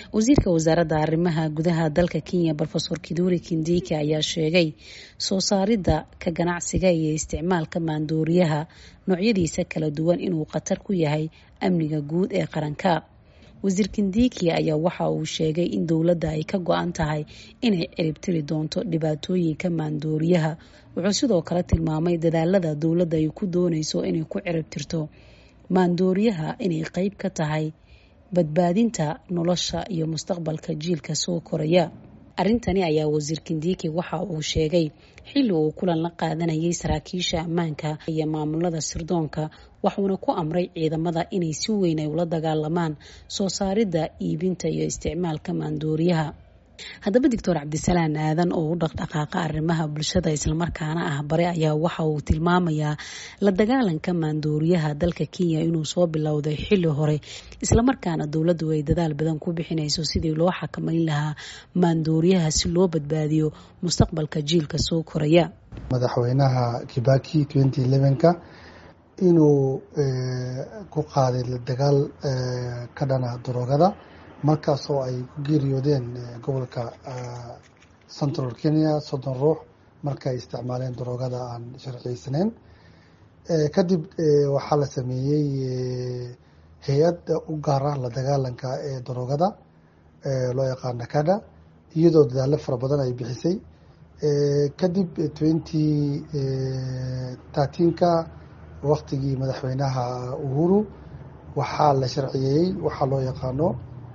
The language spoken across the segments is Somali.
wasiirka wasaaradda arrimaha gudaha dalka kenya rofesor kiduri kindiki ayaa sheegay soo saaridda ka ganacsiga iyo isticmaalka maandooriyaha noocyadiisa kala duwan inuu khatar ku yahay amniga guud ee qaranka wasiir kindiki ayaa waxa uu sheegay in dowladda ay ka go-an tahay inay ciribtiri doonto dhibaatooyinka maandooriyaha wuxuu sidoo kale tilmaamay dadaalada dowladda ay ku dooneyso inay ku ciribtirto maandooriyaha inay qeyb ka tahay badbaadinta nolosha iyo mustaqbalka jiilka soo koraya arrintani ayaa wasiir kindiki waxa uu sheegay xilli uu kulan la qaadanayay saraakiisha ammaanka iyo maamulada sirdoonka waxuuna ku amray ciidamada inay si weyn ay ula dagaalamaan soo saaridda iibinta iyo isticmaalka maandooriyaha haddaba doctor cabdisalaan aadan oo u dhaqdhaqaaqa arrimaha bulshada islamarkaana ah bare ayaa waxa uu tilmaamayaa la dagaalanka maandooriyaha dalka kenya inuu soo bilowday xilli hore islamarkaana dowladdu ay dadaal badan ku bixinayso sidii loo xakameyn lahaa maandooriyaha si loo badbaadiyo mustaqbalka jiilka soo koraya madaxweynaha kibaki ka inuu ku qaaday la dagaal ka dhana daroogada markaas oo ay ku geeriyoodeen gobolka central kenya soddon ruux marka ay isticmaaleen daroogada aan sharciyeysaneyn kadib waxaa la sameeyey hay-ad u gaar ah la dagaalanka ee daroogada loo yaqaana kada iyadoo dadaalo fara badan ay bixisay kadib twenty thirteenka waktigii madaxweynaha uhuru waxaa la sharciyeeyey waxaa loo yaqaano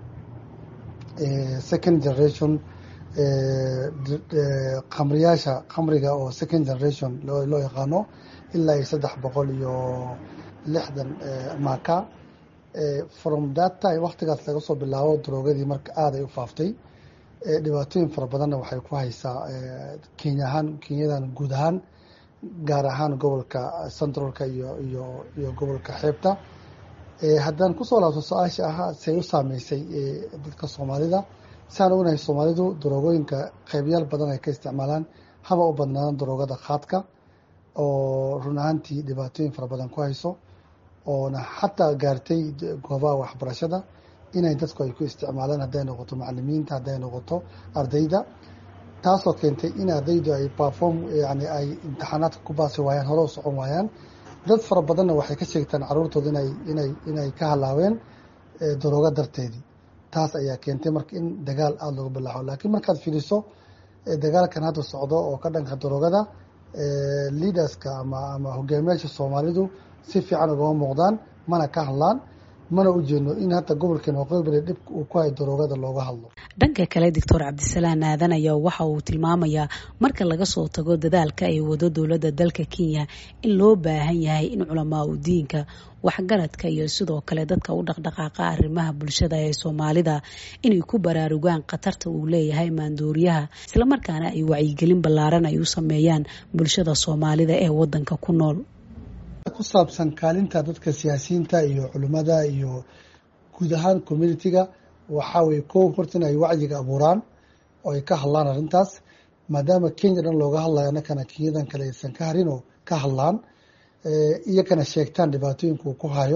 second generation kamriyaasha kamriga oo second generation loo yaqaano ilaa iyo saddex boqol iyo lixdan maka from that time waktigaas laga soo bilaabo daroogadii marka aada ay u faaftay dhibaatooyin fara badanna waxay ku haysaa kenya ahaan kenyadan guud ahaan gaar ahaan gobolka centralka iyo iyo iyo gobolka xeebta haddaan kusoo laabto su-aasha ahaa say u saameysay dadka soomaalida siaan ognahay soomaalidu daroogooyinka qeybyaal badan ay ka isticmaalaan haba u badnaadaan daroogada khaadka oo run ahaantii dhibaatooyin fara badan ku hayso oona xataa gaartay goobaha waxbarashada inay dadku ay ku isticmaalaan hadday noqoto macalimiinta hadday noqoto ardayda taasoo keentay in ardaydu ay perform yani ay imtixaanaadka ku baasi waayaan hore u socon waayaan dad fara badanna waxay ka sheegtaan caruurtooda inay inay inay ka halaaween daroogo darteedii taas ayaa keentay marka in dagaal aada looga bilaaxo laakiin markaad fiiriso dagaalkan hadda socdo oo ka dhanka daroogada leaderska ama ama hogaamiyaasha soomaalidu si fiican ugama muuqdaan mana ka hadlaan mana u jeedno in hata gobolkeen waqooyi dhib uu ku hayo daroogada looga hadlo dhanka kale doctor cabdisalaan aadan ayaa waxa uu tilmaamayaa marka laga soo tago dadaalka ay wado dowladda dalka kenya in loo baahan yahay in culamaa u diinka waxgaradka iyo sidoo kale dadka u dhaqdhaqaaqa arrimaha bulshada ee soomaalida inay ku baraarugaan khatarta uu leeyahay maandooriyaha islamarkaana ay wacyigelin ballaaran ay u sameeyaan bulshada soomaalida ee wadanka ku nool ku saabsan kaalinta dadka siyaasiyiinta iyo culimmada iyo guud ahaan communitiga waxaa weye kow horta in ay wacyiga abuuraan oo ay ka hadlaan arrintaas maadaama kenya dhan looga hadlayo annakana kenyadan kale aysan ka harin oo ka hadlaan iyakana sheegtaan dhibaatooyinka uu ku hayo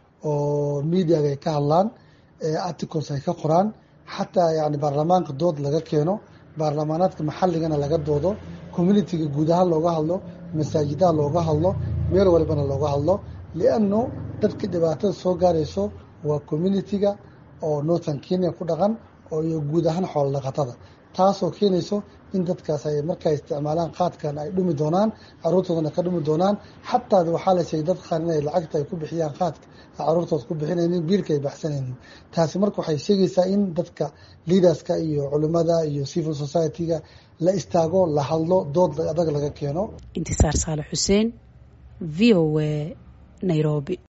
oo mediaga ay ka hadlaan articles ay ka qoraan xataa yani baarlamaanka dood laga keeno baarlamaanaadka maxalligana laga doodo communitiga guud ahaan looga hadlo masaajidaha looga hadlo meel walbana looga hadlo lianno dadka dhibaatada soo gaarayso waa communitiga oo northern kenya ku dhaqan oo iyo guud ahaan xoolo dhaqatada taasoo keenayso in dadkaas ay markay isticmaalaan qaadkan ay dhumi doonaan caruurtoodana ka dhumi doonaan xataa waxaa la sheegay dad qaar inay lacagta ay ku bixiyaan qaadka caruurtooda ku bixinaynin biilka ay baxsanaynin taasi marka waxay sheegaysaa in dadka leaderska iyo culimada iyo civil society-ga la istaago la hadlo dood adag laga keeno intisaar saale xuseen v o a nairobi